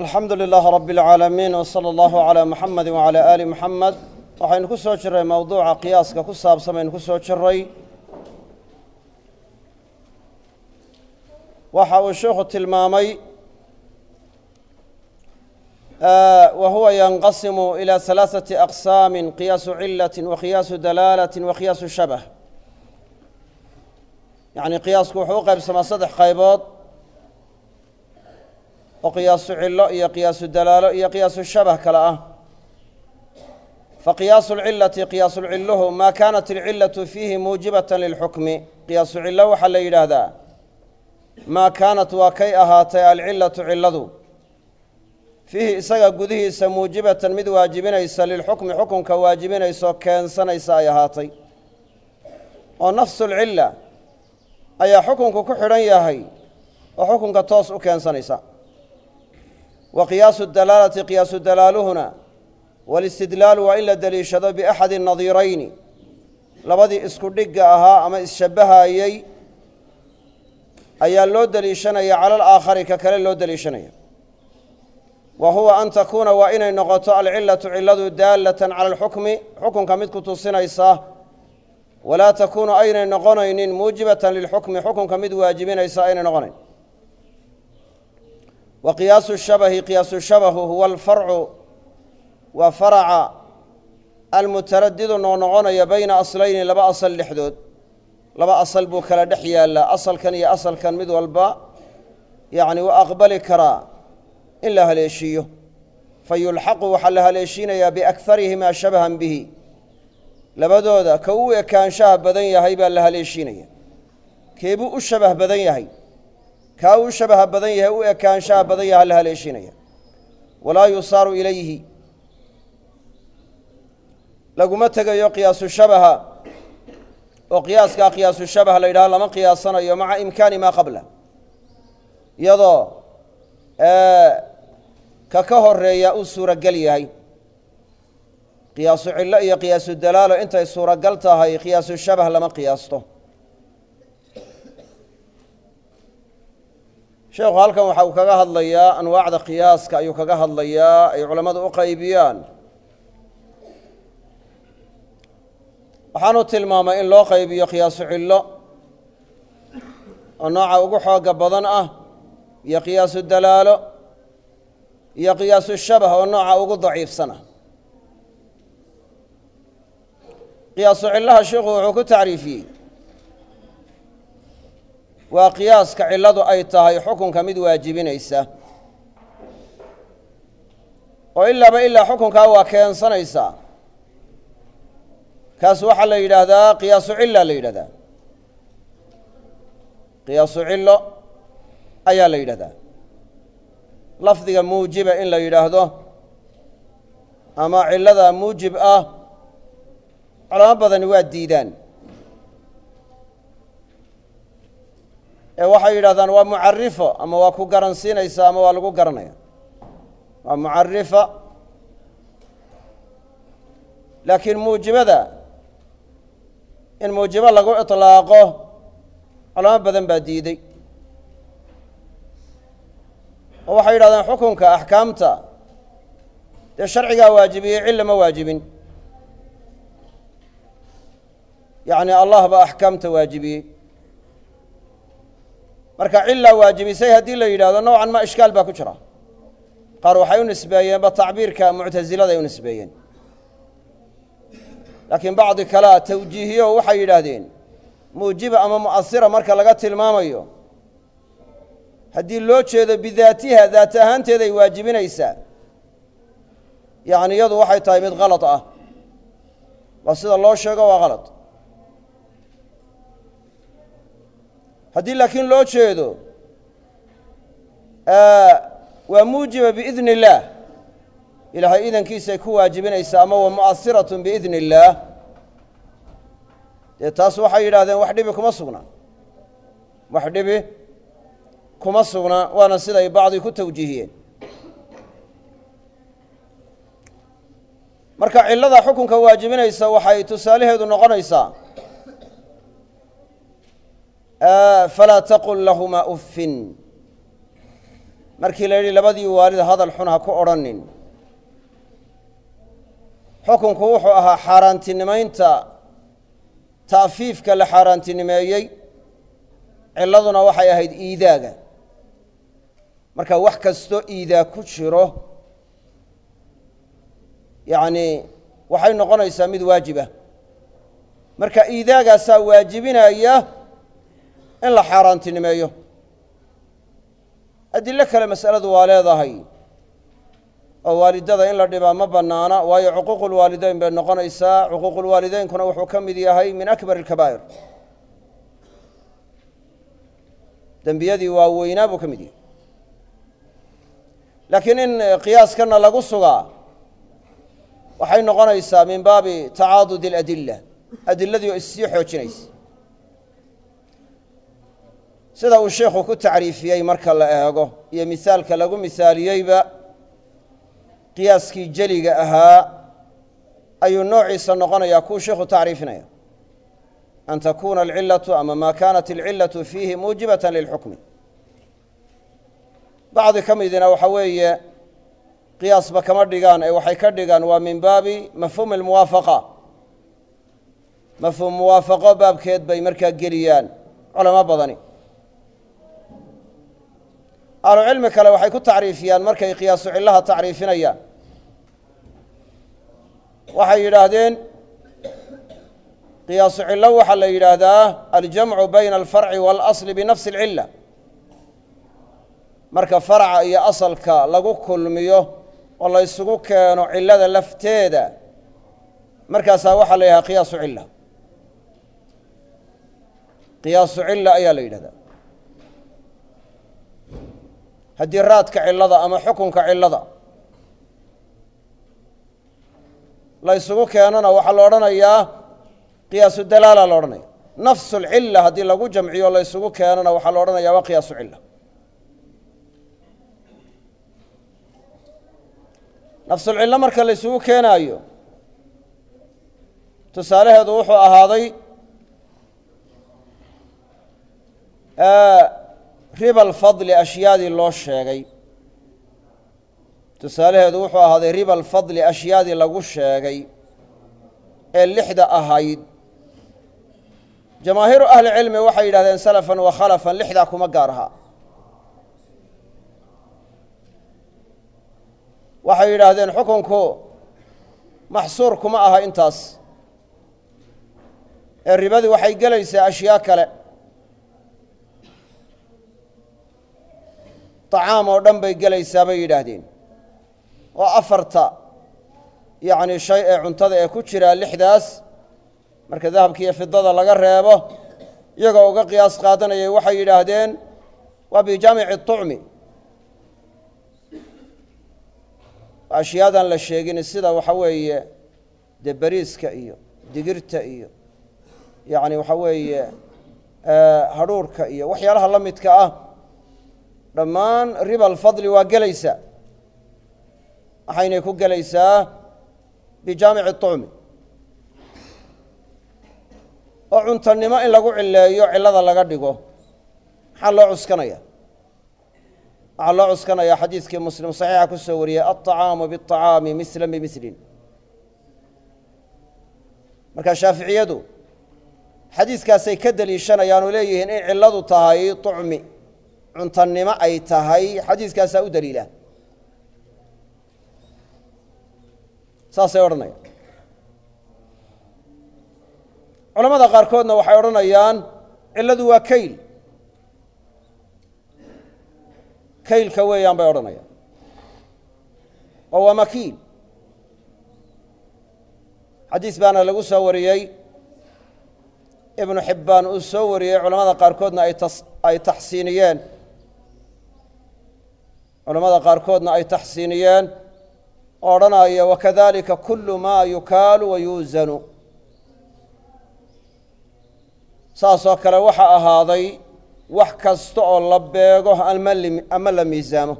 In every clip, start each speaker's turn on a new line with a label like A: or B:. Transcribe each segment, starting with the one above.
A: alxamdu lilaah rabi اlcaalamiin wsala allahu calaa muxamedi wacalaa aali muxamed waxaynu ku soo jiray mowduuca qiyaaska ku saabsan baynu ku soo jiray waxa uu sheikhu tilmaamay wa huwa yanqasimu ilى halaaثati aqsaami qiyaasu cilati wa qiyaasu dalaalati wa qiyaasu shabh yacni qiyaasku wuxuu u qaybsamaa saddex qaybood oo qiyaasu cilo iyo qiyaasu dalaalo iyo qiyaasu shabah kale ah faqiyaasu lcilati qiyaasulciluhu maa kaanat alcilatu fiihi muujibata lilxukmi qiyaasu cilo waxaa la yidhaahdaa maa kaanat waa kay ahaatay alcilatu ciladu fiihi isaga gudihiisa muujibatan mid waajibinaysa lilxukmi xukunka waajibinaysaoo keensanaysa ay ahaatay oo nafsu lcila ayaa xukunku ku xidhan yahay oo xukunka toos u keensanaysa wa qiyaasu dalaalati qiyaasu dalaaluhuna walistidlaalu waa in la deliishado biaxadi nadiirayni labadii isku dhigga ahaa ama isshabbahayey ayaa loo deliishanaya cala alaakhari ka kale loo deliishanaya wa huwa an takuuna waa inay noqoto alcilatu ciladu daallatan cala alxukmi xukunka mid ku tusinaysa walaa takuunu aynay noqonaynin muujibatan lilxukmi xukunka mid waajibinaysa aynay noqonayn wa qiyaasu shabahi qiyaasu shabahu huwa alfarcu waa faraca almutaradidu noqnoqonaya bayna aslayni laba asal dhexdood laba asal buu kala dhex yaallaa asalkan iyo asalkan mid walba yacni waa aqbali karaa in la haleeshiiyo fa yulxaqu waxaa la haleeshiinayaa biakharihimaa shabahan bihi labadooda ka u ekaanshaha badan yahay baa la haleeshiinaya keebuu u shabah badan yahay kaa uu shabaha badan yahay u ekaanshaha badan yaha la haleeshiinaya walaa yusaaru ilayhi laguma tegayo qiyaasu shabaha oo qiyaaskaa qiyaasu shabaha la yidhaha lama qiyaasanayo maca imkaani maa qabla iyadoo ka ka horeeya uu suuragel yahay qiyaasu cillo iyo qiyaasu dalaalo intay suuragal tahay qiyaasu shabah lama qiyaasto sheekhu halkan waxa uu kaga hadlayaa anwaacda qiyaaska ayuu kaga hadlayaa ay culammadu u qaybiyaan waxaanu tilmaamay in loo qaybiyo qiyaasu cillo oo nooca ugu xooga badan ah iyo qiyaasu dalaalo iyo qiyaasu shabah oo nooca ugu daciifsan ah qiyaasu cillaha sheikhu wuxuu ku tacriifiyey waa qiyaaska cilladu ay tahay xukunka mid waajibinaysa oo ilaaba ilaa xukunkaa waa keensanaysaa kaas waxaa la yidhaahdaa qiyaasu cilla la yidhahdaa qiyaasu cillo ayaa la yidhahdaa lafdiga muujiba in la yidhaahdo ama cillada muujib ah culamo badani waa diidaan ee waxay yidhahdaan waa mucarifo ama waa ku garansiinaysa ama waa lagu garanaya waa mucarifa laakiin muujibada in muujibo lagu iطlaaqo culamo badan baa diiday oo waxay yidhahdeen xukunka axkaamta dee sharcigaa waajibiyey cilla ma waajibin yacni allah baa axkaamta waajibiyey marka cillaa waajibisay haddii la yidhahdo nowcan ma ishkaal baa ku jira qaar waxay u nisbeeyeenba tacbiirka muctasilada ay u nisbeeyeen laakiin bacdi kalea tawjiihiyo waxay yidhaahdeen muujiba ama mu'asira marka laga tilmaamayo haddii loo jeedo bidaatiha daat ahaanteeda ay waajibinaysaa yacni iyadu waxay tahay mid kalad ah waa sida loo sheego waa kalad haddii laakiin loo jeedo waa muujiba biidni illaah ilaahay idankiisay ku waajibinaysaa ama wa mu'asiratun biidni illaah dee taas waxay yidhahdeen wax dhibi kuma sugna wax dhibi kuma sugna waana siday bacdi ku tawjiihiyeen marka cillada xukunka waajibinaysa waxay tusaalaheedu noqonaysaa falaa taqul lahumaa uffin markii la yidhi labadii waalid hadal xun ha ku odhanin xukunku wuxuu ahaa xaaraantinimaynta ta'fiifka la xaaraantinimeeyey cilladuna waxay ahayd iidaaga marka wax kastoo iidaa ku jiro yacni waxay noqonaysaa mid waajibah marka iidaagaasaa waajibinaya in la xaaraantinimeeyo adilo kale mas'aladu waa leedahay oo waalidada in la dhibaa ma bannaana waayo cuquuqulwaalideyn bay noqonaysaa cuquuqulwaalideynkuna wuxuu ka mid yahay min akbar alkabaa'ir dembiyadii waaweynaa buu ka mid yahay laakiin in qiyaaskana lagu sugaa waxay noqonaysaa min baabi tacaadud اladila adiladii oo issii xoojinaysa sida uu sheikhu ku tacriifiyey marka la eego iyo misaalka lagu misaaliyeyba qiyaaskii jeliga ahaa ayuu noociisa noqonayaa kuu sheikhu tacriifinaya an takuna alcilaةu ama ma kanat alcilaةu fiihi muujibaة lilxukmi bacdi ka midina waxa weeye qiyaasba kama dhigaan ee waxay ka dhigaan waa min baabi mafhuumi اlmuwaafaqa mafhuum muwaafaqo baabkeed bay markaa geliyaan culamo badani ahlucilmi kale waxay ku tacriifiyaan markay qiyaasu cillaha tacriifinayaan waxay yidhaahdeen qiyaasu cillo waxaa la yidhaahdaa aljamcu bayna alfarci waalasli binafsi اlcilla marka farca iyo asalka lagu kulmiyo oo la ysugu keeno cillada lafteeda markaasaa waxaa la yidhahda qiyaasu cilla qiyaasu cilla ayaa la yidhahdaa haddii raadka cillada ama xukunka cillada la ysugu keenona waxaa la odhanayaa qiyaasu dalaala la odhanaya nafsu lcilla haddii lagu jamciyo la ysugu keenona waxaa la odhanaya waa qiyaasu cilla nafsulcillo marka la ysugu keenaayo tusaalaheedu wuxuu ahaaday riba alfadli ashyaadii loo sheegay tusaalaheedu wuxuu ahaaday riba alfadli ashyaadii lagu sheegay ee lixda ahayd jamaahiiru ahli cilmi waxay yidhahdeen salafan wa khalafan lixdaa kuma gaar ahaa waxay yidhaahdeen xukunku maxsuur kuma aha intaas ee ribadii waxay gelaysaa ashyaa kale طacaam oo dhan bay gelaysaa bay yidhaahdeen oo afarta yacni shay ee cuntada ee ku jiraa lixdaas marka dahabka iyo fidada laga reebo iyagoo uga qiyaas qaadanayay waxay yidhaahdeen waa bijaamici طucmi ashyaadan la sheegin sida waxa weeye dee beriiska iyo digirta iyo yacni waxa weeye hadhuurhka iyo waxyaalaha la midka ah dhammaan riba alfadli waa gelaysaa waxaynay ku gelaysaa bijaamici طucmi oo cuntannimo in lagu cileeyo cillada laga dhigo maxaa loo cuskanaya waxaa loo cuskanaya xadiidkii muslim saxiixa ku soo wariyey alطacaamu biالطacaami misla bimislin marka shaaficiyadu xadiiskaasay ka deliishanayaan oo leeyihiin in cilladu tahay طucmi cuntannimo ay tahay xadiiskaasaa u daliila saasay odhanayaan culamada qaarkoodna waxay odhanayaan cilladu waa kayl kaylka weeyaan bay odhanayaan oo waa makiil xadiis baana lagu soo wariyey ibnu xibbaan uu soo wariyey culamada qaarkoodna ay taxsiiniyeen culamada qaarkoodna ay taxsiiniyeen oo odhanaya wakadalika kulu maa yukaalu wa yuusanu saasoo kale waxa ahaaday wax kasta oo la beego ama la miisaamo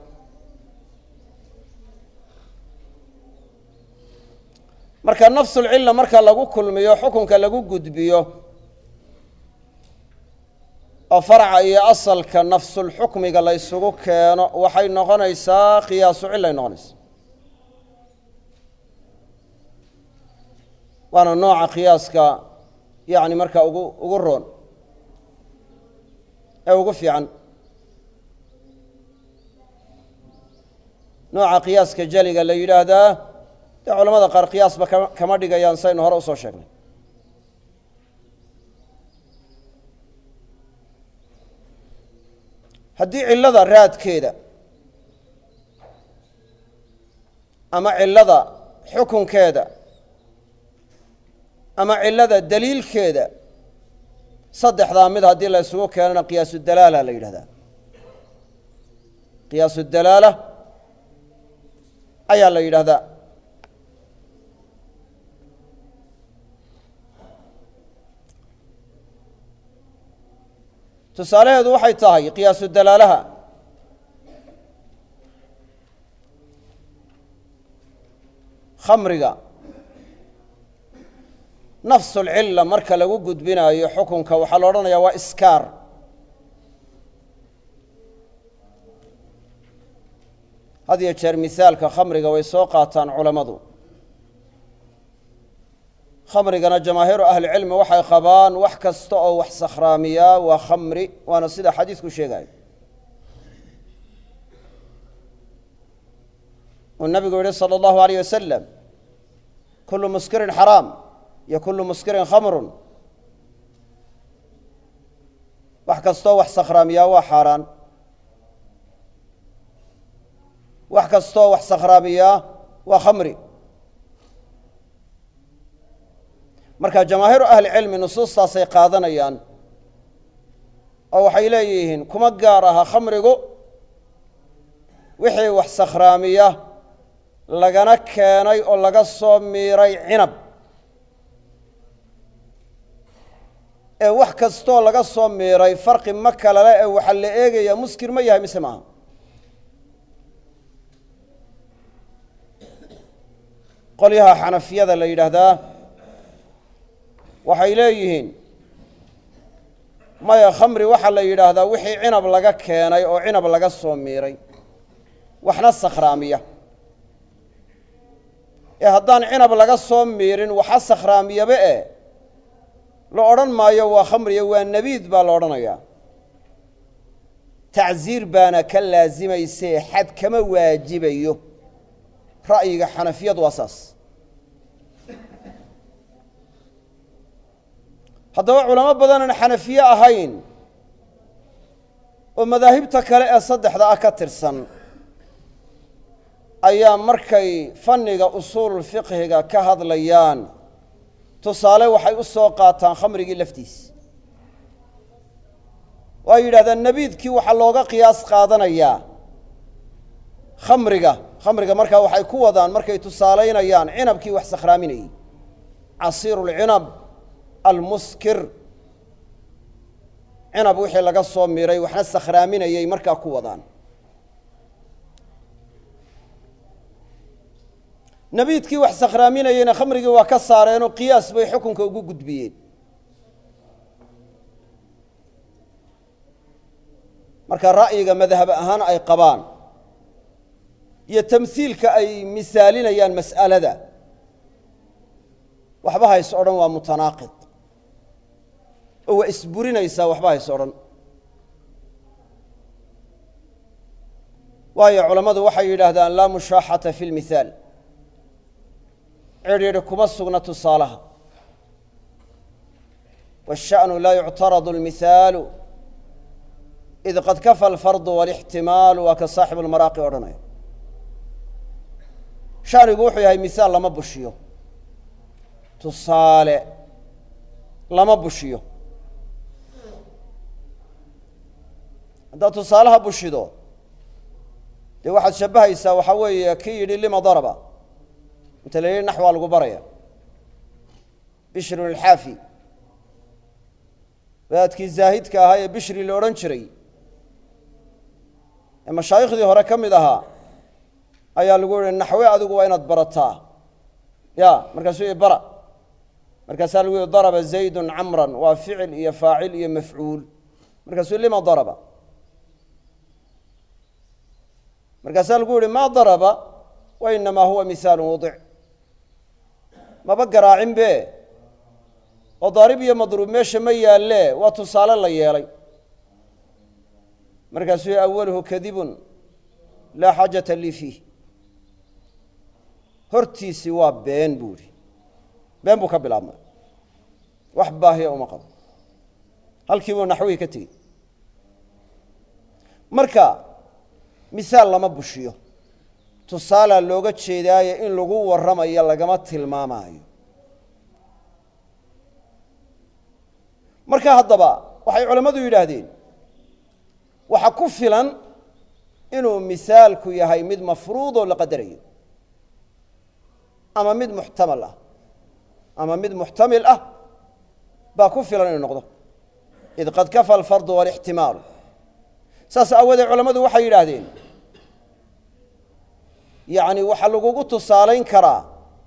A: marka nafsulcilla marka lagu kulmiyo xukunka lagu gudbiyo oo farca iyo asalka nafsulxukmiga la ysugu keeno waxay noqonaysaa qiyaasu cilay noqonaysaa waana nooca qiyaaska yacni markaa ugu ugu roon ee ugu fiican nooca qiyaaska jeliga la yidhaahdaa dee culamada qaar qiyaasba kama kama dhigayaan saynu hore usoo sheegnay haddii cillada raadkeeda ama cillada xukunkeeda ama cillada daliilkeeda saddexdaa mid haddii la isugu keenana qiyaasu dalaala la yidhahdaa qiyaasu dalaala ayaa la yidhaahdaa tusaalaheedu waxay tahay qiyaasu dalaalaha khamriga nafsulcilla marka lagu gudbinaayo xukunka waxaa la odhanayaa waa iskaar had iyo jeer misaalka khamriga way soo qaataan culammadu khamrigana jamaahiiru ahlicilmi waxay qabaan wax kasta oo wax sakhraamiyaa waa khamri waana sida xadiidku sheegayo uu nabigu yihi salى اllahu alayh wasalam kulu muskirin xaraam iyo kulu muskirin khamrun wax kastoo wax sakhraamiyaa waa xaaraan wax kastoo wax sakhraamiyaa waa khamri marka jamaahiiru ahli cilmi nusuustaasay qaadanayaan oo waxay leeyihiin kuma gaar aha khamrigu wixii wax sakhraamiya lagana keenay oo laga soo miiray cinab ee wax kastoo laga soo miiray farqi ma kalale ee waxaa la eegaya muskir ma yahay mise maaha qolyaha xanafiyada la yidhaahdaa waxay leeyihiin maya khamri waxaa la yidhaahdaa wixii cinab laga keenay oo cinab laga soo miiray waxna sakhraamiya ee haddaan cinab laga soo miirin waxa sakhraamiyaba e la odhan maayo waa khamriya waa nebiid baa la odhanayaa tacsiir baana ka laasimaysee xad kama waajibayo ra'yiga xanafiyadu waa saas haddaba culamo badanaan xanafiye ahayn oo madaahibta kale ee saddexda ah ka tirsan ayaa markay fanniga usuul fiqhiga ka hadlayaan tusaale waxay u soo qaataan khamrigii laftiis oo ay yidhahdaan nebiidkii waxaa looga qiyaas qaadanayaa khamriga khamriga markaa waxay ku wadaan markay tusaalaynayaan cinabkii wax sakhraaminayey casiiru lcinab almuskir cinab wixii laga soo miray waxna sakhraaminayay markaa ku wadaan nebiidkii wax sakhraaminayeyna khamrigii waa ka saareenoo qiyaas bay xukunka ugu gudbiyeen marka ra'yiga madhab ahaan ay qabaan iyo tamhiilka ay misaalinayaan mas'alada waxba hays odhan waa mutanaaqid oo waa isburinaysaa waxba hays odhan waayo culammadu waxay yidhaahdaan laa mushaaxata fi lmithaal cidhidhi kuma sugna tusaalaha waالsha'nu laa yuctaradu اlmihaalu id qad kafa alfardu walixtimaalu waa ka saaxibu lmaraaqi odhanaya shanigu wuxuu yahay mihaal lama bushiyo tusaale lama bushiyo haddaad tusaalaha bushido dee waxaad shabbahaysaa waxaa weeye kii yidhi lima daraba inta la yidhi nax waa lagu baraya bishrun alxaafi wadaadkii zaahidka ahaa ee bishri la odhan jiray ee mashaayiikhdii hore ka mid ahaa ayaa lagu yihi naxwe adigu waa inaad barataa ya markaasuu i bara markaasaa lagu yihi daraba zaydun camran waa ficil iyo faacil iyo mafcuul markaasuu lima daraba markaasaa lagu yihi ma daraba wa inamaa huwa misaalu wadic maba garaacin be oo daarib iyo madruub meesha ma yaalle waa tusaale la yeelay markaasuu awaluhu kadibun laa xaajata lii fiih hortiisii waa been buu ihi been buu ka bilaabmay wax baahiya uma qabo halkii buu naxwihii ka tegey marka misaal lama bushiyo tusaalaa looga jeedaaye in lagu warramayo lagama tilmaamaayo marka haddaba waxay culammadu yidhaahdeen waxa ku filan inuu misaalku yahay mid mafruudoo la qadarayo ama mid muxtamal ah ama mid muxtamil ah baa ku filan inuu noqdo id qad kafa alfardu walixtimaalu saas aawoodee culammadu waxay yidhaahdeen yacni waxaa lagugu tusaalayn karaa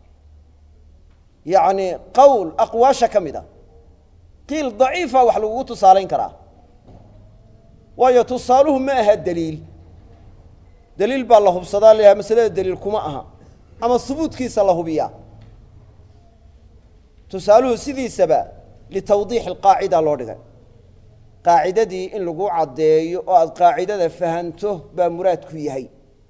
A: yacni qowl aqwaasha ka mid a qiil daciifa wax lagugu tusaalayn karaa waayo tusaaluhu ma aha deliil deliil baa la hubsadaa layahay masalada deliil kuma aha ama hubuudkiisa la hubiyaa tusaaluhu sidiisaba litawdiixi alqaacida loo dhigay qaacidadii in lagu caddeeyo oo aada qaacidada fahanto baa muraadku yahay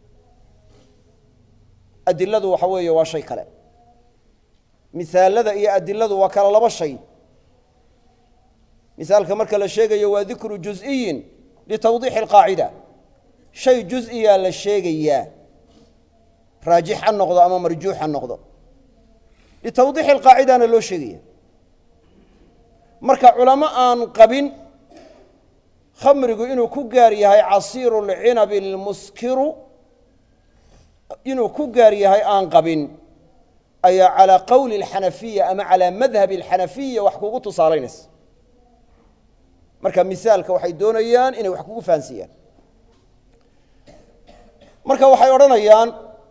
A: adiladu waxa weeye waa shay kale misaalada iyo adiladu waa kala laba shay misaalka marka la sheegayo waa dikru juz'iyin litawdiixi alqaacida shay juz'iyaa la sheegayaa raajix ha noqdo ama marjuux ha noqdo litawdiixi alqaacidana loo sheegaya marka culamo aan qabin khamrigu inuu ku gaar yahay casiiru lcinabi lmuskiru inuu ku gaar yahay aan qabin ayaa calaa qowli alxanafiya ama calaa madhabi alxanafiya wax kugu tusaalaynaysa marka misaalka waxay doonayaan inay wax kugu fahansiiyaan marka waxay odhanayaan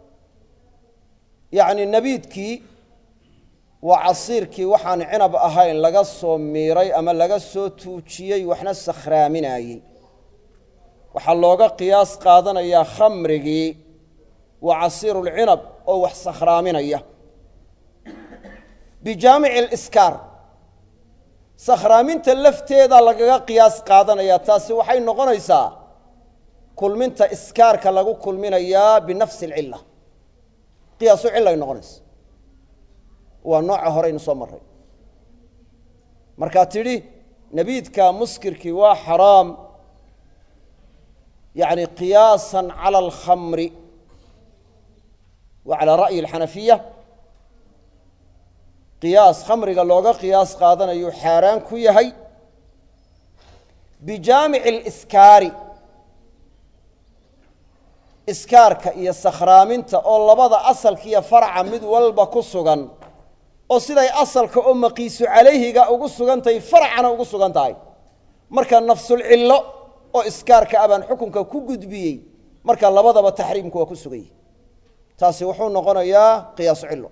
A: yacni nabiidkii waa casiirkii waxaan cinab ahayn laga soo miiray ama laga soo tuujiyey waxna sakhraaminayey waxaa looga qiyaas qaadanayaa khamrigii waa casiiru lcinab oo wax sakhraaminaya bijaamici aliskaar sakhraaminta lafteeda lagaga qiyaas qaadanaya taasi waxay noqonaysaa kulminta iskaarka lagu kulminayaa binafsi alcilla qiyaasu cillay noqonaysa waa nooca horeynu soo marray markaa tidhi nabiidka muskirkii waa xaraam yacni qiyaasan cala alkhamri wa calaa ra'yi alxanafiya qiyaas khamriga looga qiyaas qaadanayu xaaraan ku yahay bijaamici aliskaari iskaarka iyo sakhraaminta oo labada asalka iyo farca mid walba ku sugan oo siday asalka oo maqiisu calayhiga ugu sugan tahay farcana ugu sugan tahay marka nafsulcillo oo iskaarka abaan xukunka ku gudbiyey marka labadaba taxriimku waa ku suganyay taasi wuxuu noqonayaa qiyaasu cillo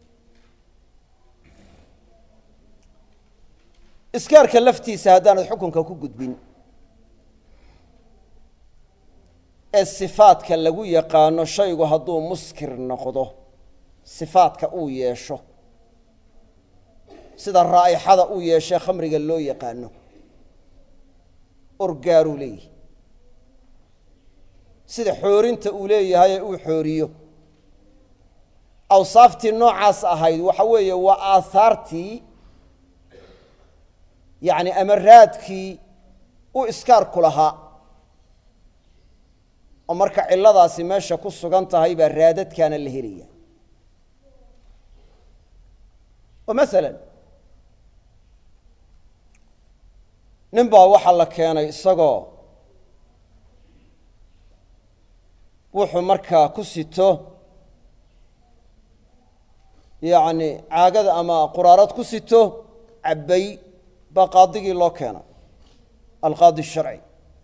A: iskaarka laftiisa haddaanad xukunka ku gudbin ee sifaadka lagu yaqaano shaygu hadduu muskir noqdo sifaadka uu yeesho sida raa'ixada uu yeeshee khamriga loo yaqaano orgaaruu leeyahay sida xoorinta uu leeyahay ee uu xooriyo awsaaftii noocaas ahayd waxa weeye waa aahaartii yacni amaraadkii u iskaarku lahaa oo marka cilladaasi meesha ku sugan tahay baa raadadkaana la helaya oo masalan nin baa waxaa la keenay isagoo wuxuu markaa ku sito yacni caagada ama quraarad ku sito cabbay baa qaadigii loo keenay alqaadi sharci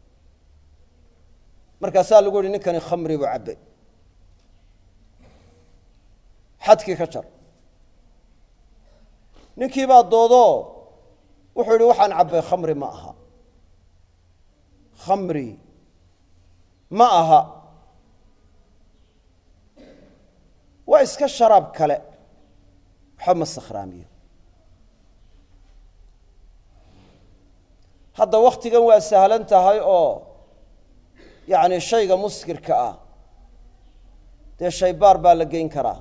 A: markaasaa lagu yihi ninkani khamri buu cabbay xadkii ka jar ninkii baa doodoo wuxuu yidhi waxaan cabbay khamri ma aha khamri ma aha waa iska sharaab kale waxba ma sakhraamiyo hadda wakhtigan waa sahlan tahay oo yacni shayga muskirka ah dee shaybaar baa la geyn karaa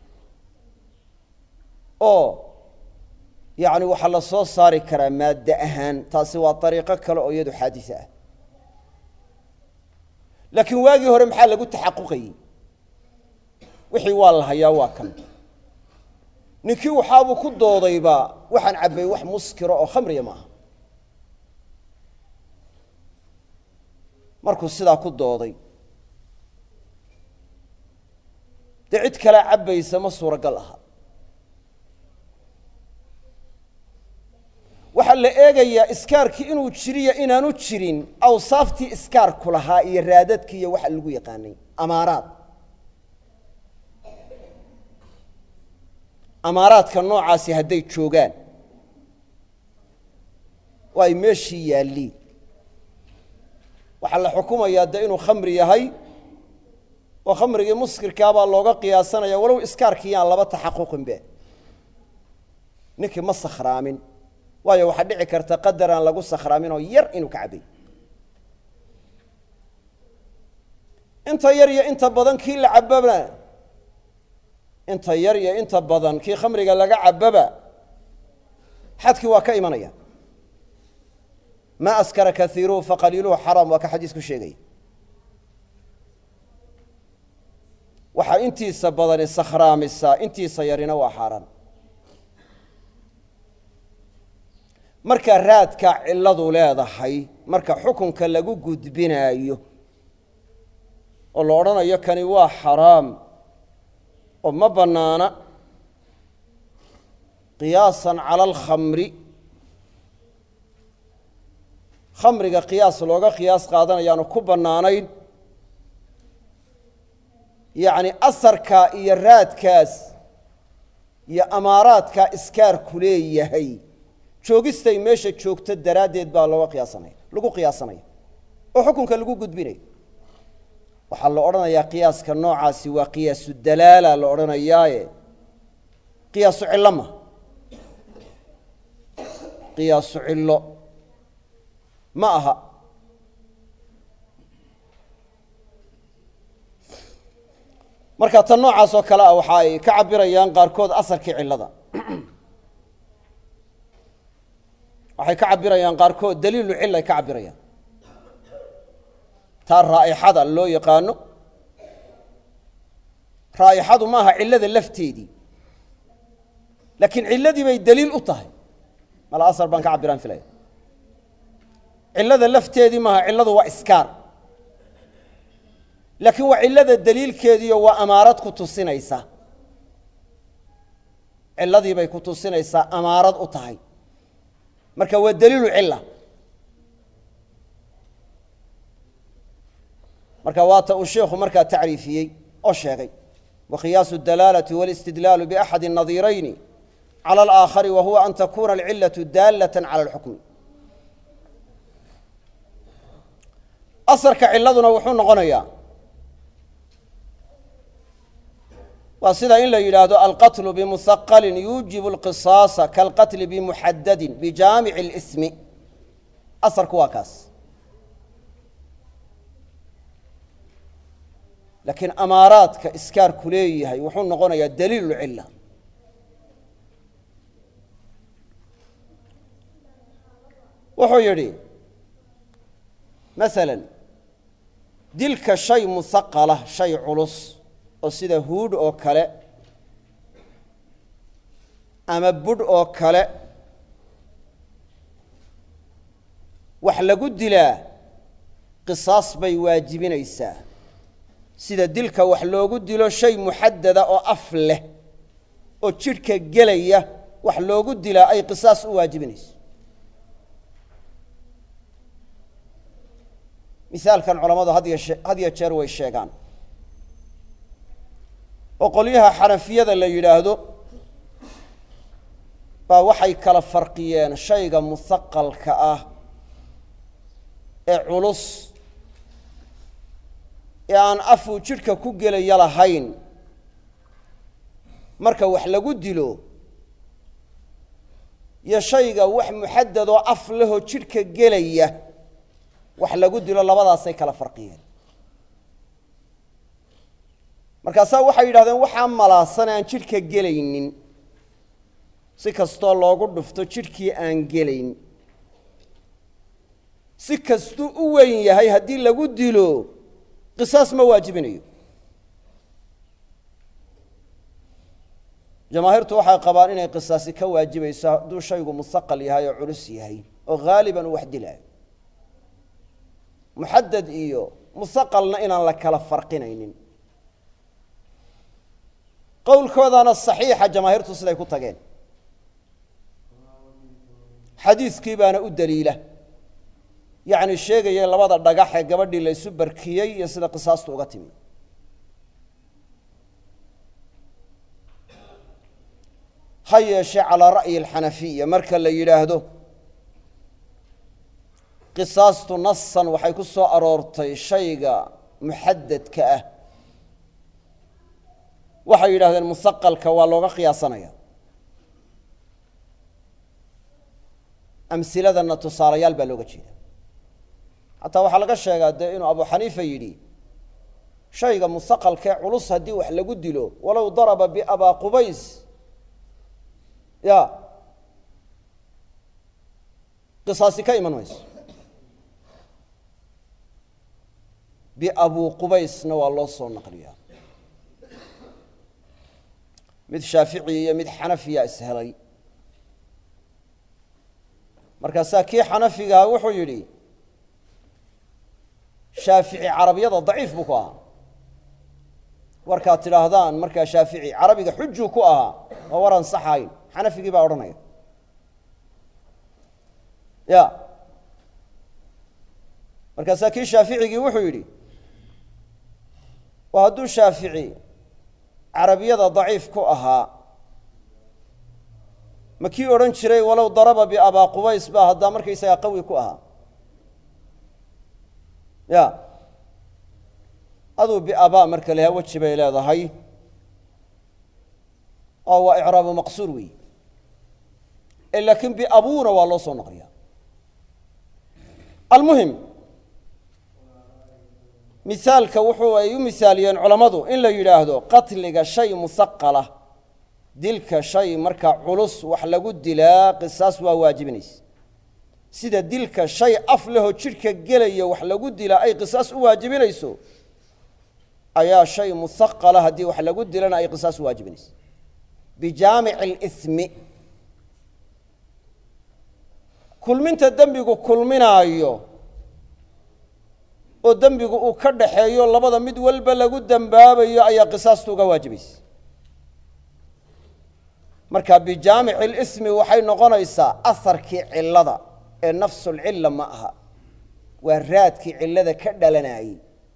A: oo yacni waxaa la soo saari karaa maadde ahaan taasi waa dariiqo kale oo iyadu xaadise ah laakiin waagii hore maxaa lagu taxaquqayey wixii waa la hayaa waa kan ninkii waxaabuu ku doodayba waxaan cabbay wax muskiro oo khamriya maaha markuu sidaa ku dooday dee cid kalea cabbaysa ma suuragal aha waxaa la eegayaa iskaarkii inuu jiriyo inaanu jirin awsaaftii iskaarku lahaa iyo raadadkii iyo waxa lagu yaqaanay amaaraad amaaraadka noocaasi hadday joogaan oo ay meeshii yaalliin waxaa la xukumayaa dee inuu khamri yahay oo khamrigii muskirkaabaa looga qiyaasanaya walow iskaarkii yaan laba taxaquqinbe ninkii ma sakhraamin waayo waxaa dhici karta qadar aan lagu sakhraamin oo yar inuu ka cabbay inta yar iyo inta badan kii la cabbaba inta yar iyo inta badan kii khamriga laga cabbaba xadkii waa ka imanaya ma askara kaiiruhu faqaliiluhu xaraam waa ka xadiisku sheegaya waxaa intiisa badani sakhraamisaa intiisa yarina waa xaaraan marka raadka cilladu leedahay marka xukunka lagu gudbinaayo oo la odhanayo kani waa xaraam oo ma bannaana qiyaasan cala alkhamri khamriga qiyaas looga qiyaas qaadanayaanu ku bannaanayn yacni asarkaa iyo raadkaas iyo amaaraadkaa iskaarku leeyahay joogistay meesha joogto daraaddeed baa looga qiyaasanaya lagu qiyaasanaya oo xukunka lagu gudbinaya waxaa la odhanayaa qiyaaska noocaasi waa qiyaasu dalaala la odhanayaaye qiyaasu cillo ma qiyaasu cillo ma aha marka tan noocaas oo kale ah waxa ay ka cabirayaan qaarkood asarkii cillada waxay ka cabirayaan qaarkood daliilu cil ay ka cabirayaan taa raa'ixada loo yaqaano raa'ixadu maaha cillada lafteedii laakiin cilladii bay daliil u tahay mala asar baan ka cabiraan filaya cillada lafteedii maaha cilladu waa iskaar laakiin waa cillada daliilkeediiyo waa amaarad ku tusinaysa cilladii bay ku tusinaysaa amaarad u tahay marka waa daliilu cilla marka waata uu sheikhu markaa tacriifiyey oo sheegay wa qiyaasu اdalaalati wاlاstidlaalu baxadi الnadirayni calى اlآakhari wa huwa an takuna alcilaةu daalaة calى اlxukmi asarka ciladuna wuxuu noqonayaa waa sida in la yidhaahdo alqatlu bimusaqalin yuujibu اlqisaasa kalqatli bimuxadadin bijaamici اlismi asarku waa kaas laakiin amaaraadka iskaarku leeyahay wuxuu noqonayaa daliilu cila wuxuu yidhi maala dilka shay musaqala shay culus oo sida huudh oo kale ama budh oo kale wax lagu dilaa qisaas bay waajibinaysaa sida dilka wax loogu dilo shay muxadada oo af leh oo jidhka gelaya wax loogu dilaa ay qisaas u waajibinayso misaalkan culammadu had yashee had ya jeer way sheegaan oo qolyaha xanafiyada la yidhaahdo baa waxay kala farqiyeen shayga musaqalka ah ee culus ee aan afuu jidhka ku gelaya lahayn marka wax lagu dilo iyo shayga wax muxadadoo af lehoo jidhka gelaya wax lagu dilo labadaasay kala farqiyeen markaasaa waxay yidhahdeen waxaa malaasan aan jidhka gelaynin si kastoo loogu dhufto jidhkii aan gelayn si kastuu u weyn yahay haddii lagu dilo qisaas ma waajibinayo jamaahiirtu waxay qabaan inay qisaasi ka waajibayso hadduu shaygu musaqal yahay oo culus yahay oo haaliban uu wax dilaayo muxadad iyo musaqalna inaan la kala farqinaynin qowlkoodana saxiixa jamaahiirtu siday ku tageen xadiiskii baana u daliila yacni sheegaya labada dhagax ee gabadhii la ysu barkiyey iyo sida qisaastu uga timi ha yeeshee calaa ra'yi alxanafiya marka la yidhaahdo qisaastu nasan waxay ku soo aroortay shayga muxadadka ah waxay yidhahdeen musaqalka waa looga qiyaasanaya amsiladana tusaalayaal baa looga jeeda xataa waxaa laga sheegaa dee inuu abu xaniifa yidhi shayga musaqalkaee culus haddii wax lagu dilo walow daraba biabaa qubays ya qisaasi ka iman mayso biabuu qubaysna waa loo soo naqliyaa mid shaafici iyo mid xanafiya ishelay markaasaa kii xanafigaha wuxuu yidhi shaafici carabiyada daciif buu ku ahaa warkaad tidhaahdaan markaa shaafici carabiga xujuu ku ahaa waa war ansaxayn xanafigii baa odhanaya ya markaasaa kii shaaficigii wuxuu yidhi oo hadduu shaafici carabiyada daciif ku ahaa ma kii odhan jiray walow daraba biabaa qubays baa haddaa markaysagaa qawi ku ahaa ya aduu biabaa marka lahaa weji bay leedahay oo waa icraabu maqsuur weey e laakiin biabuuna waa loo soo naqliyaa almuhim misaalka wuxuu ay u misaaliyeen culammadu in la yidhaahdo qatliga shay musaqala dilka shay markaa culus wax lagu dilaa qisaas waa waajibinaysa sida dilka shay af lehoo jidhka gelaya wax lagu dilaa ay qisaas u waajibinayso ayaa shay musaqala haddii wax lagu dilana ay qisaas u waajibinayso bijaamici اlismi kulminta dembigu kulminaayo oo dembigu uu ka dhaxeeyo labada mid walba lagu dembaabayo ayaa qisaastu uga waajibaysa marka bijaamici اlismi waxay noqonaysaa aharkii cilada ee nafsulcilla ma aha waa raadkii cillada ka dhalanayey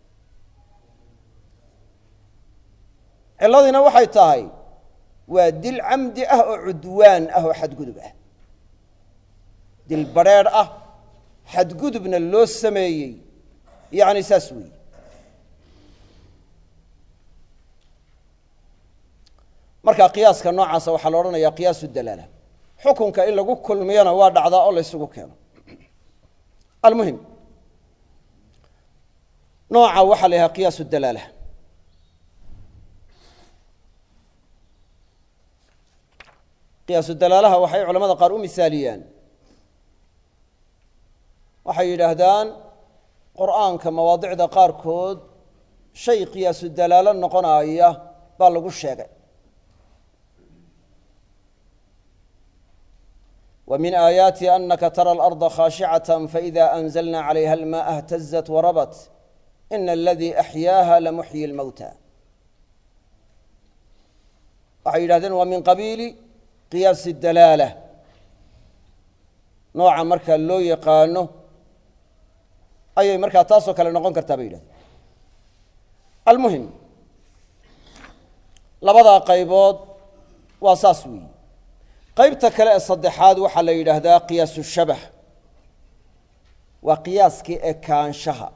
A: cilladiina waxay tahay waa dil camdi ah oo cudwaan ah oo xadgudub ah dil badrheedh ah xadgudubna loo sameeyey yacni saas weeye marka qiyaaska noocaasa waxaa la odhanayaa qiyaasu dalaala xukunka in lagu kulmiyona waa dhacdaa oo la ysugu keeno almuhim nooca waxaa la yidhaha qiyaasu dalaala qiyaasu dalaalaha waxay culamada qaar u misaaliyaan waxay yidhaahdaan qur'aanka mawaadicda qaarkood shay qiyaasu dalaalo noqonaya baa lagu sheegay ومن آياaتi أنka ترى الأرض khاشhعة فإذا أنزلنا عليها الماء اهتزت وربت إن الذي أحyاها لمحيي الموتى waxay yidhahdeen waa min qabiili قiyاas الدalaalة nooca marka loo yaqaano ayay markaa taasoo kale noqon kartaa bay yidhahdeen almuhim labadaa qaybood waa saas weeyi qaybta kale ee saddexaad waxaa la yidhaahdaa qiyaasu shabah waa qiyaaskii ekaanshaha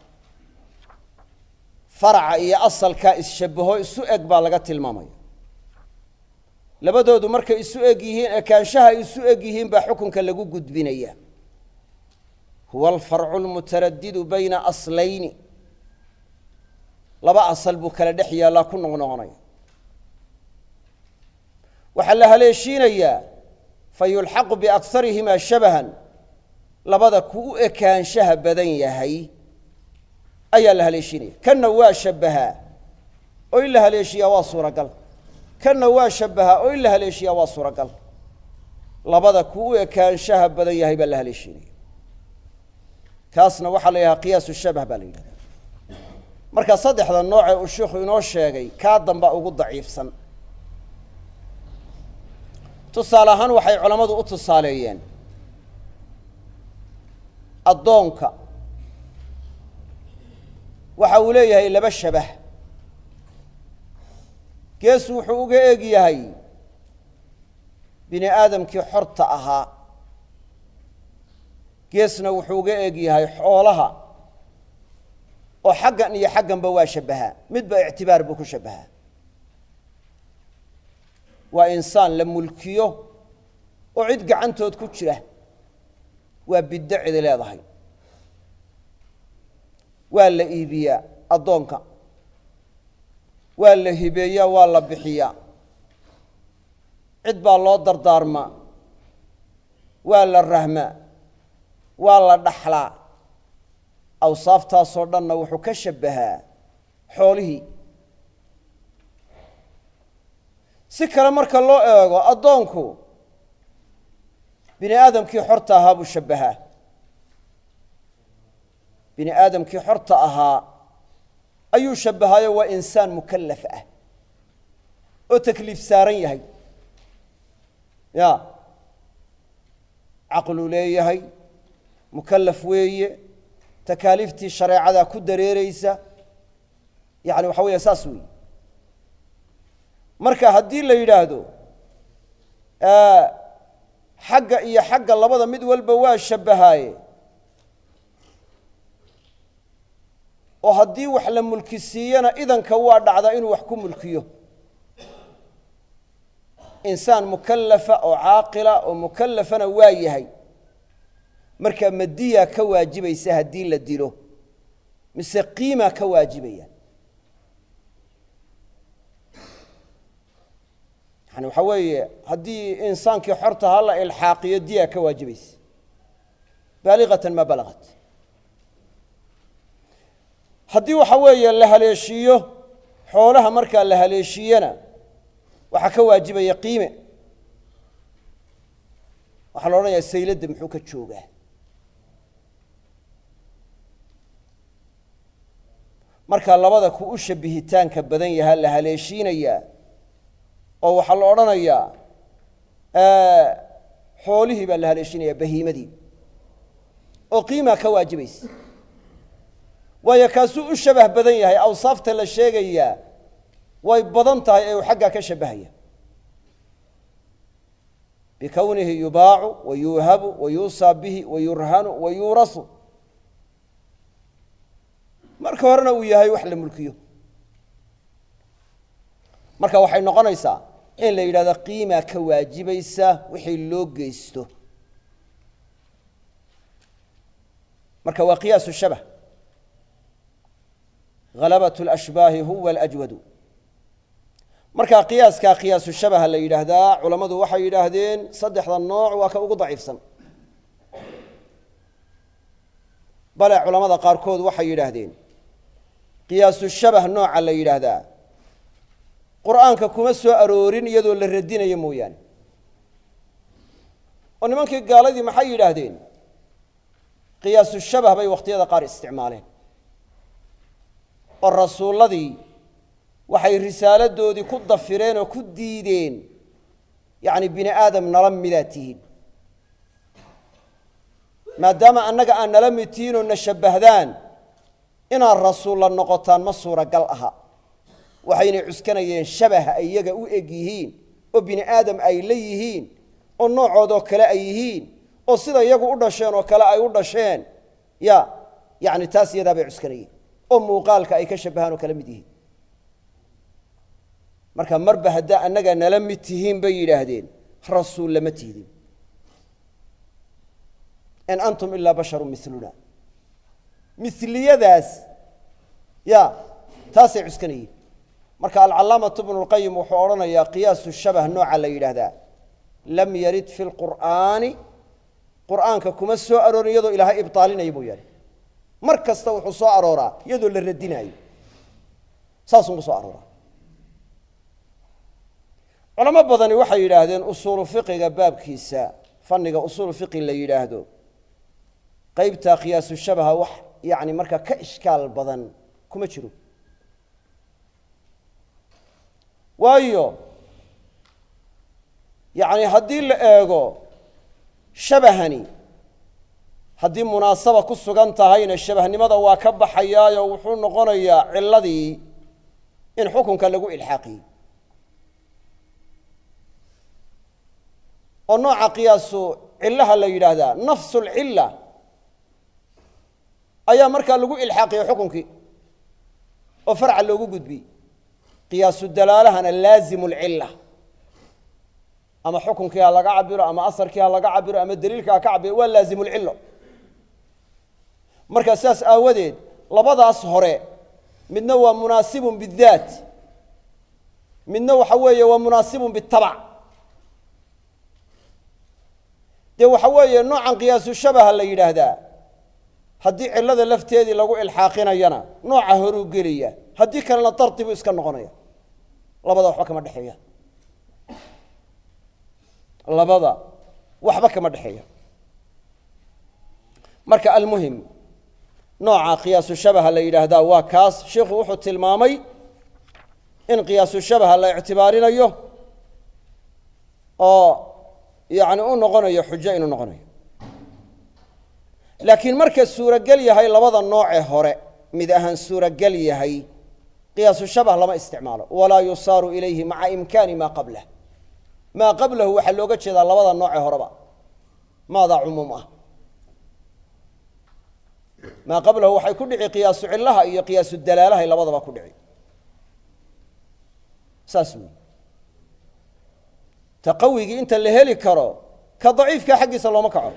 A: faraca iyo asalkaa isshabbaho isu eg baa laga tilmaamaya labadoodu markay isu eg yihiin ekaanshaha ay isu eg yihiin baa xukunka lagu gudbinaya huwa alfarcu almutaradidu bayna aslayni laba asal buu kala dhex yaallaa ku noqnoqonaya waxaa la haleeshiinayaa fa yulxaqu biakharihimaa shabahan labada ku u ekaanshaha badan yahay ayaa la haleeshiinaya kanna waa shabbahaa oo in la haleeshiyaa waa suuragal kanna waa shabbahaa oo in la haleeshiyaa waa suuragal labada ku u ekaanshaha badan yahay baa la haleeshiinaya kaasna waxaa la yidhaha qiyaasu shabah baa la yidhahda marka saddexda noocee uu sheikhu inoo sheegay kaa damba ugu daciifsan tusaale ahaan waxay culammadu u tusaaleeyeen addoonka waxa uu leeyahay laba shabah gees wuxuu uga eg yahay bini aadamkii xorta ahaa geesna wuxuu uga eg yahay xoolaha oo xaggan iyo xagganba waa shabbahaa midba ictibaar buu ku shabbahaa waa insaan la mulkiyo oo cid gacantood ku jira waa biddo cidi leedahay waa la iibiyaa addoonka waa la hibeeyaa waa la bixiyaa cid baa loo dardaarmaa waa la rahmaa waa la dhaxlaa awsaaftaasoo dhanna wuxuu ka shabbahaa xoolihii si kale marka loo eego addoonku bini aadamkii xorta ahaa buu shabbahaa bini aadamkii xorta ahaa ayuu shabbahaayo waa insaan mukallaf ah oo takliif saaran yahay ya caqluu leeyahay mukallaf weeye takaaliiftii shareecadaa ku dareereysa yacni waxa weeye saas weeye marka haddii la yidhaahdo xagga iyo xagga labada mid walba waa shabbahaaye oo haddii wax la mulki siiyana idanka waa dhacdaa inuu wax ku mulkiyo insaan mukallafa oo caaqila oo mukallafana waa yahay marka madiyaa ka waajibaysa haddii la dilo mise qiimaa ka waajibaya yani waxaa weeye haddii insaankii xorta ha la ilxaaqiyo diyaa ka waajibaysa baaliqatan maa balagat haddii waxa weeye la haleeshiiyo xoolaha markaa la haleeshiyana waxaa ka waajibaya qiime waxaa la odhanayaa sayladda muxuu ka joogaa markaa labada ku u shabihitaanka badan yahaa la haleeshiinayaa oo waxaa la odhanayaa xoolihii baa la haleeshinaya bahiimadii oo qiimaa ka waajibaysa waayo kaasuu u shabah badan yahay awsaafta la sheegayaa way badan tahay ee uu xaggaa ka shabbahaya bikownihi yubaacu wa yuuhabu wa yuusaa bihi wa yurhanu wa yuurasu marka horena uu yahay wax la mulkiyo marka waxay noqonaysaa in la yidhahdo qiimaa ka waajibaysa wixii loo geysto marka waa qiyaasu shabah halabat اlashbaahi huwa alajwadu markaa qiyaaskaa qiyaasu shabaha la yidhaahdaa culammadu waxay yidhaahdeen saddexda nooc waa ka ugu daciifsan bale culamada qaarkood waxay yidhaahdeen qiyaasu shabah nooca la yidhaahdaa qur'aanka kuma soo aroorin iyadoo la radinayo mooyaane oo nimankii gaaladii maxay yidhaahdeen qiyaasu shabah bay wakhtiyada qaar isticmaaleen oo rasuulladii waxay risaaladoodii ku dafireen oo ku diideen yacni bini aadam nala midaad tihiin maadaama annaga aan nala mid tihiin oo na shabbahdaan inaad rasuulla noqotaan ma suuragal aha waxaynay cuskanayeen shabaha ay iyaga u eg yihiin oo bini aadam ay la yihiin oo noocoodoo kale ay yihiin oo sida iyagu u dhasheen oo kale ay u dhasheen ya yani taas iyadaa bay cuskanayeen oo muuqaalka ay ka shabahaan oo kala mid yihiin marka marba haddaa annaga nala mid tihiin bay yidhaahdeen rasuul lama tihdin in antum ilaa basharu miluna miliyadaas ya taasay cuskanayeen marka alcalaamatu bnu lqayim wuxuu odhanayaa qiyaasu shabah nooca la yidhaahdaa lam yarid fi lqur'aani qur'aanka kuma soo aroorin iyadoo ilaahay ibaalinaya mooyaane mar kasta wuxuu soo arooraa iyadoo la radinaayo saasuu soo arooraa culamo badani waxay yidhaahdeen usuulu fiqiga baabkiisa fanniga usuulu fiqi la yidhaahdo qaybtaa qiyaasu shabaha wax yani markaa ka ishkaal badan kuma jiro waayo yani haddii la eego shabahani haddii munaasaba ku sugan tahayna shabahnimada waa ka baxayaayo wuxuu noqonayaa ciladii in xukunka lagu ilxaaqiyey oo nooca qiyaasu cillaha la yidhaahdaa nafsu lcilla ayaa markaa lagu ilxaaqiyey xukunkii oo farca loogu gudbiyey qiyaasu dalaalahana laazimu lcilla ama xukunkii ha laga cabiro ama asarkii ha laga cabiro ama daliilka ha ka cabiro waa laazimu lcillo markaa sidaas aawadeed labadaas hore midna waa munaasibun bidaat midna waxa weeye waa munaasibun bitabac dee waxa weeye noocan qiyaasu shabaha la yidhaahdaa haddii cillada lafteedii lagu ilxaaqinayana nooca horuu gelaya haddii kalena dardi buu iska noqonaya labada waxba kama dhexeeya labada waxba kama dhexeeya marka almuhim nooca qiyaasu shabaha la yidhaahdaa waa kaas sheikhu wuxuu tilmaamay in qiyaasu shabaha la ictibaarinayo oo yani u noqonayo xujo inuu noqonayo laakiin marka suurogel yahay labada noocee hore mid ahaan suurogel yahay qiyaasu shabah lama isticmaalo walaa yusaaru ilayhi maca imkaani maa qablah maa qablahu waxaa looga jeedaa labada noocee horeba maadaa cumuum ah maa qablahu waxay ku dhici qiyaasu cillaha iyo qiyaasu dalaalahay labadaba ku dhici saas wey taqawigii inta la heli karo ka daciifka xaggiisa looma kaco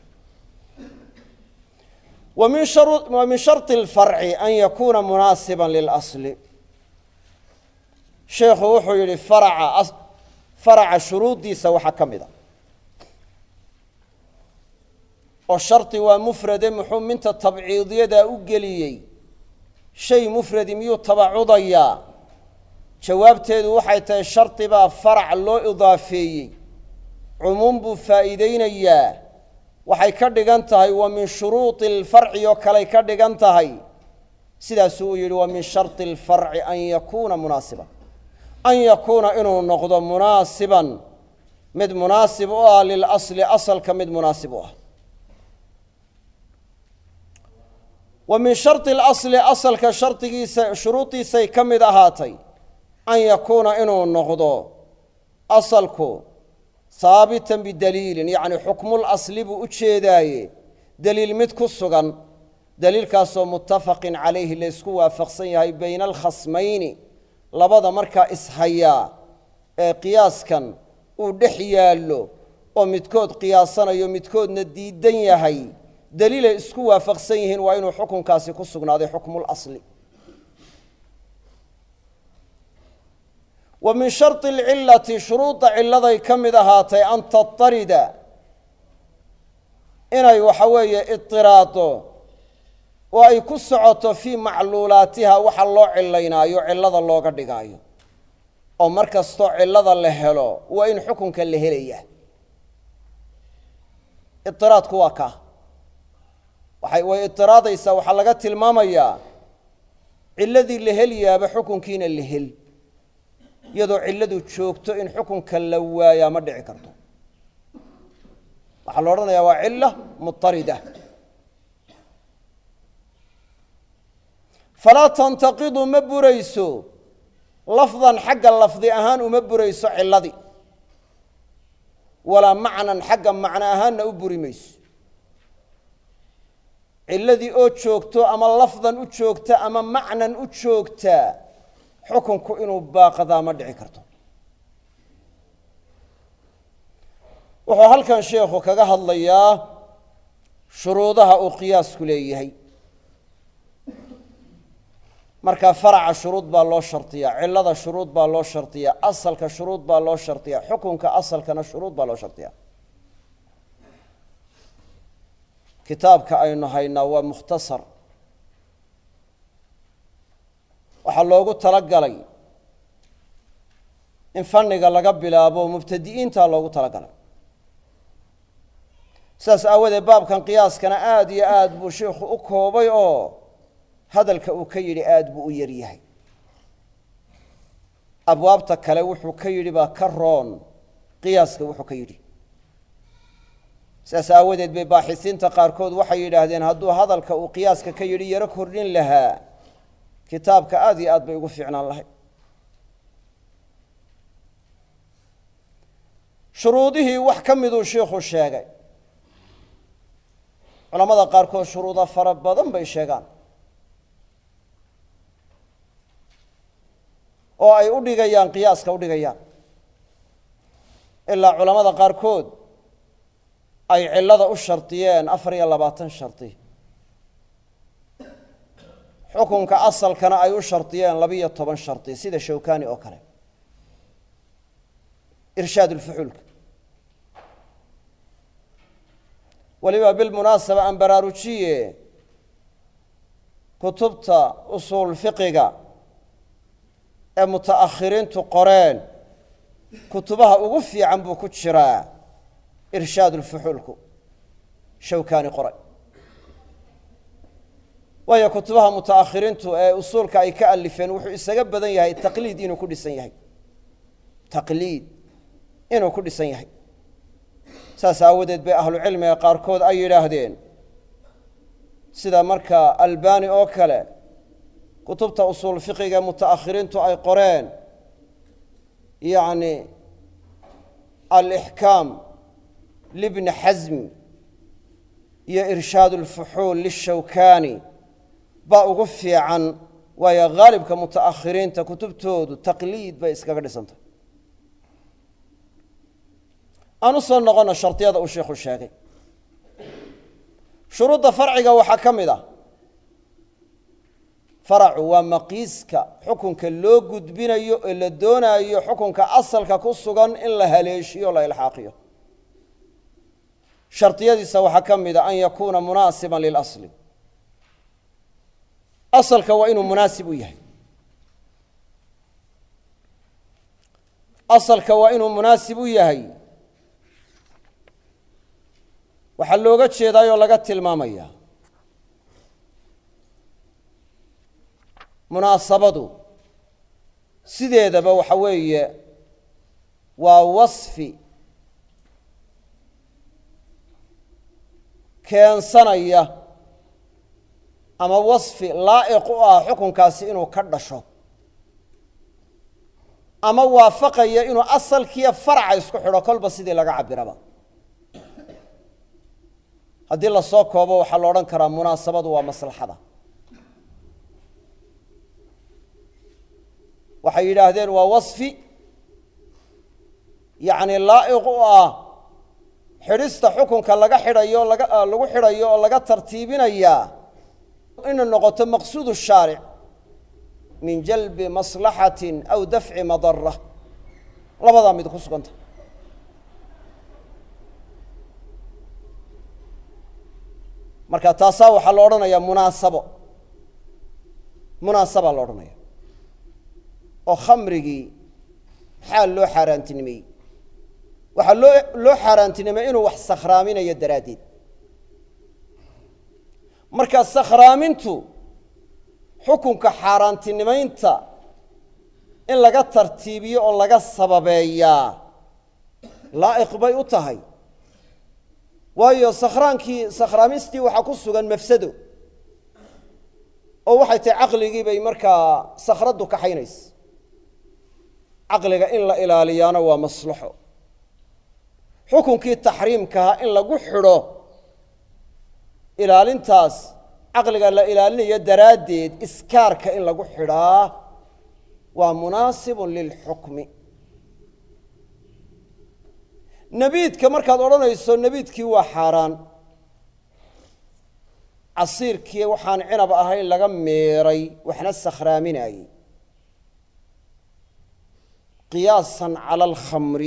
A: wa min sharطi اlfarci an yakuuna munaasiba lilasli sheekhu wuxuu yihi faraca faraca shuruuddiisa waxaa ka mid a oo shardi waa mufrade muxuu minta tabciidiyadaa u geliyey shay mufradi miyuu tabacudayaa jawaabteedu waxay tahay shardi baa farac loo idaafeeyey cumuum buu faa'iideynayaa waxay ka dhigan tahay wa min shuruudi alfarci oo kaley ka dhigan tahay sidaasuu uu yidhi wa min shardi alfarci an yakuuna munaasiban an yakuuna inuu noqdo munaasiban mid munaasib u ah lilasli asalka mid munaasib u ah wa min shardi alasli asalka shardigiisa shuruudiisay ka mid ahaatay an yakuuna inuu noqdo asalku haabitan bidaliilin yacni xukmul asli buu u jeedaaye deliil mid ku sugan deliilkaasoo muttafaqin calayhi laysku waafaqsan yahay bayna alkhasmayni labada markaa ishayaa ee qiyaaskan uu dhex yaallo oo midkood qiyaasanayo midkoodna diidan yahay deliilay isku waafaqsan yihiin waa inuu xukunkaasi ku sugnaaday xukmul asli wa min shardi alcillati shuruudda cilladay ka mid ahaatay an tatarida inay waxa weeye idiraado oo ay ku socoto fii macluulaatiha waxa loo cilaynaayo cillada looga dhigaayo oo mar kastoo cillada la helo waa in xukunka la helaya idiraadku waa kaa waxay way idiraadaysaa waxaa laga tilmaamayaa cilladii la helyaaba xukunkiina la hel iyadoo cilladu joogto in xukunka la waayaa ma dhici karto waxaa la odhanayaa waa cilla mutarida falaa tantaqidu ma burayso lafdan xagga lafdi ahaan uma burayso cilladii walaa macnan xagga macno ahaanna u buri mayso cilladii oo joogto ama lafdan u joogta ama macnan u joogta xukunku inuu baaqadaa ma dhici karto wuxuu halkan sheekhu kaga hadlayaa shuruudaha uu qiyaasku leeyahay markaa faraca shuruud baa loo shardiyaa cilada shuruud baa loo shardiyaa asalka shuruud baa loo shardiyaa xukunka asalkana shuruud baa loo shardiyaa kitaabka aynu haynaa waa mukhtasar waxaa loogu talagalay in fanniga laga bilaabo mubtadi'iinta loogu talagalay sidaas aawadeed baabkan qiyaaskana aada iyo aada buu sheikhu u koobay oo hadalka uu ka yidhi aada buu u yaryahay abwaabta kale wuxuu ka yidhi baa ka roon qiyaaska wuxuu ka yidhi sidaas aawadeed bay baaxisiinta qaarkood waxay yidhaahdeen hadduu hadalka uu qiyaaska ka yidhi yaro kordhin lahaa kitaabka aada iyo aad bay ugu fiicnaan lahayd shuruudihii wax ka miduu shiikhu sheegay culamada qaarkood shuruudo fara badan bay sheegaan oo ay u dhigayaan qiyaaska u dhigayaan ilaa culamada qaarkood ay cillada u shardiyeen afar iyo labaatan shardi xukunka asalkana ay u shardiyeen labiyo toban shardi sida shawkani oo kale irshaad ulfuxuulka weliba bilmunaasaba aan baraarujiye kutubta usuul fiqiga ee muta'akhiriintu qoreen kutubaha ugu fiican buu ku jiraa irshaad ulfuxuulku shawkani qoray waayo kutubaha muta'akhiriintu ee usuulka ay ka alifeen wuxuu isaga badan yahay taqliid inuu ku dhisan yahay taqliid inuu ku dhisan yahay saas aawadeed bay ahlucilmiga qaarkood ay yidhaahdeen sida marka albani oo kale kutubta usuul fiqiga muta'akhiriintu ay qoreen yacni alixkaam libni xasmi iyo irshaad ulfuxuul lishawkani baa ugu fiican waayo haalibka muta'akhiriinta kutubtoodu taqliid bay iskaga dhisantay aan u soo noqono shardiyada uu sheikhu sheegay shuruudda farciga waxaa ka mid ah faracu waa maqiiska xukunka loo gudbinayo ee la doonaayo xukunka asalka ku sugan in la haleeshiyo o la ilxaaqiyo shardiyadiisa waxaa ka mid a an yakuuna munaasiban lilasli asalka waa inuu munaasib u yahay asalka waa inuu munaasib u yahay waxaa looga jeedaayoo laga tilmaamaya munaasabadu sideedaba waxa weeye waa wasfi keensanaya ama wasfi laa'iq u ah xukunkaasi inuu ka dhasho ama waafaqaya inuu asalkiiyo faraca isku xidho kolba sidii laga cabiraba haddii lasoo koobo waxaa la odhan karaa munaasabadu waa maslaxada waxay yidhaahdeen waa wasfi yacni laa'iq u ah xidhista xukunka laga xidhayo laga lagu xidhayo oo laga tartiibinayaa inay noqoto maqsuudu shaaric min jalbi maslaxatin aw dafci madara labadaa mid ku suganta marka taasaa waxaa la odhanayaa munaasabo munaasabaa la odhanaya oo khamrigii maxaa loo xaaraantinimeeyey waxaa loo loo xaaraantinimey inuu wax sakhraaminayo daraaddeed marka sakhraamintu xukunka xaaraantinimaynta in laga tartiibiyo oo laga sababeeyaa laa'iq bay u tahay waayo sakhraankii sakhraamistii waxaa ku sugan mafsado oo waxay tahay caqligii bay markaa sakhraddu kaxaynaysa caqliga in la ilaaliyaana waa maslaxo xukunkii taxriimkaha in lagu xidho ilaalintaas caqliga la ilaalinayo daraaddeed iskaarka in lagu xidhaa waa munaasibun lilxukmi nebiidka markaad odhanayso nebiidkii waa xaaraan casiirkii waxaan cinab ahayn laga meeray waxna sakhraaminayey qiyaasan cala alkhamri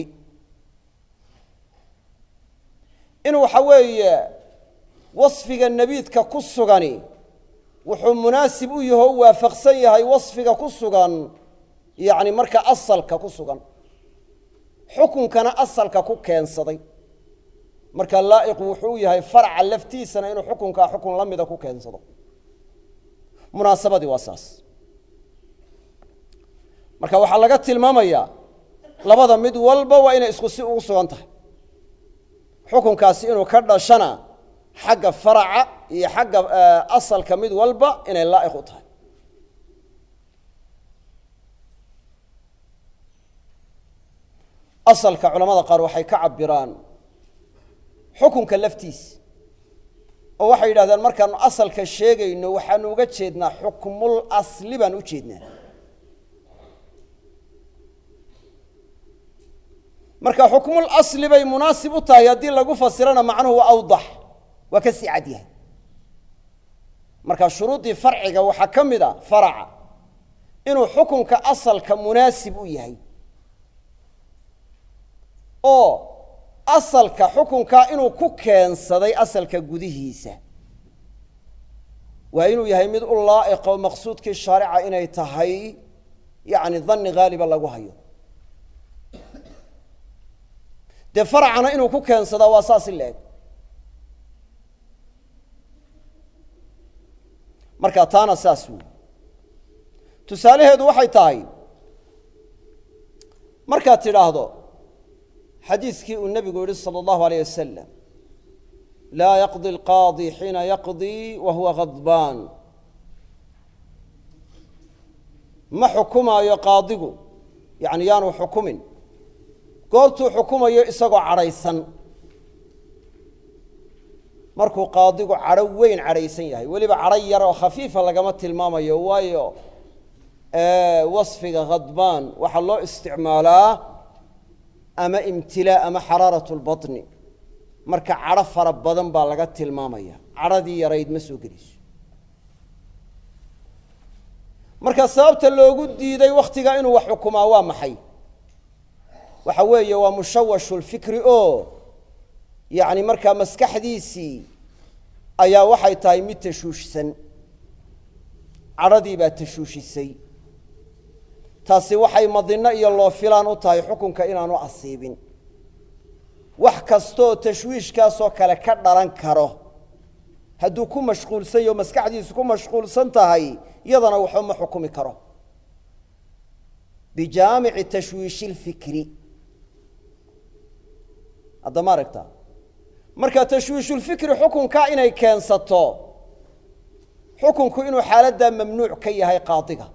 A: in waxa weeye wasfiga nebiidka ku sugani wuxuu munaasib u yaho u waafaqsan yahay wasfiga ku sugan yacni marka asalka ku sugan xukunkana asalka ku keensaday marka laa'iqu wuxuu u yahay farca laftiisana inuu xukunkaa xukun la mida ku keensado munaasabadii waa saas marka waxaa laga tilmaamayaa labada mid walba waa inay isku si ugu sugan tahay xukunkaasi inuu ka dhashana xagga faraca iyo xagga asalka mid walba inay laa'iq u tahay asalka culamada qaar waxay ka cabiraan xukunka laftiisa oo waxay yidhahdeen markaanu asalka sheegayno waxaanu uga jeednaa xukmul asli baan u jeednaa marka xukmul asli bay munaasib u tahay haddii lagu fasirana macnuhu waa awdax waa ka sii cad yahay marka shuruuddii farciga waxaa ka mid a faraca inuu xukunka asalka munaasib u yahay oo asalka xukunkaa inuu ku keensaday asalka gudihiisa waa inuu yahay mid u laa'iqo maqsuudkii shaarica inay tahay yacni danni haaliba lagu hayo dee faracana inuu ku keensadaa waa saas in la eg marka taana saas wey tusaalaheedu waxay tahay markaad tidhaahdo xadiiskii uu nebigu yihi salى اllahu aleyh wasalam laa yaqdi اlqaadi xiina yaqdii wa huwa khadbaan ma xukumaayo qaadigu yani yaanu xukumin goortuu xukumayo isagoo cadhaysan markuu qaadigu cadho weyn cadhaysan yahay weliba cadho yar oo khafiifa lagama tilmaamayo waayo wasfiga khadbaan waxaa loo isticmaalaa ama imtilaa ama xaraarat lbaطni marka cadho fara badan baa laga tilmaamaya cadhadii yarayd ma soo geliso marka sababta loogu diiday wakhtiga inuu wax xukumaa waa maxay waxa weeye waa mushawashu lfikri oo yacni markaa maskaxdiisii ayaa waxay tahay mid tashuushsan cadhadii baa tashuushisay taasi waxay madinno iyo loo filaan u tahay xukunka inaanu asiibin wax kastooo tashwiishkaasoo kale ka dhalan karo hadduu ku mashquulsan yaho maskaxdiisu ku mashquulsan tahay iyadana waxba ma xukumi karo bijaamici tashwiishi lfikri haddama aragta marka tashwiishulfikri xukunkaa inay keensato xukunku inuu xaaladdaa mamnuuc ka yahay qaadiga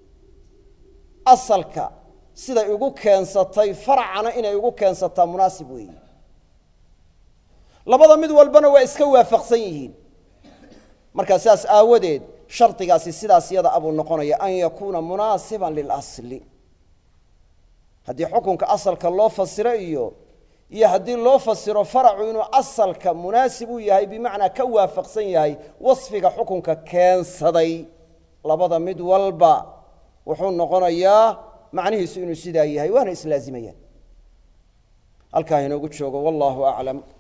A: asalka siday ugu keensatay farcana inay ugu keensataa munaasib weeyi labada mid walbana waa iska waafaqsan yihiin marka sidaas aawadeed shardigaasi sidaas yada abuu noqonaya an yakuuna munaasiban lilasli haddii xukunka asalka loo fasiro iyo iyo haddii loo fasiro faracu inuu asalka munaasib u yahay bimacnaa ka waafaqsan yahay wasfiga xukunka keensaday labada mid walba wuxuu noqonayaa macnihiisu inuu sidaa yahay waana islaazimayaan halkaa inoogu joogo wallahu aclam